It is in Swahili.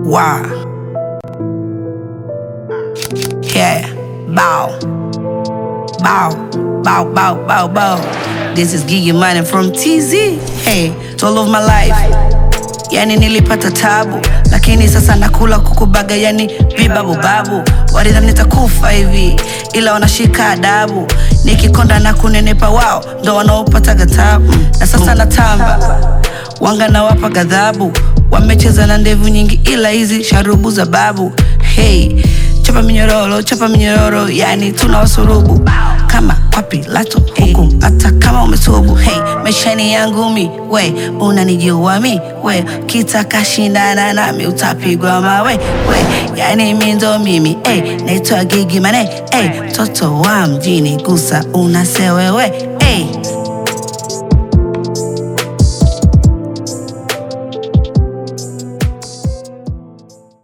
Wow. Yeah. Bow. Bow. Bow, bow, bow, bow. This is Gigi Money from TZ. Hey, it's all of my life. Yani nilipata tabu, lakini sasa nakula kukubaga, yani vibabu babu. Walidhani nitakufa hivi, ila wanashika adabu. Nikikonda na kunenepa, wao ndo wanaopataga tabu. Na sasa natamba, wanga nawapa ghadhabu. Wamecheza na ndevu nyingi, ila hizi sharubu za babu. Hey, chapa minyororo, chapa minyororo, yani tuna wasurubu kama kwa Pilato huku, hata kama umetubu. Hey, maishani yangu mi, we unanijua mi, we kitaka shindana nami utapigwa mawe, we yani mi ndo mimi, hey, naitwa Gigi Mane, hey, mtoto wa mjini, gusa unasewewe, hey.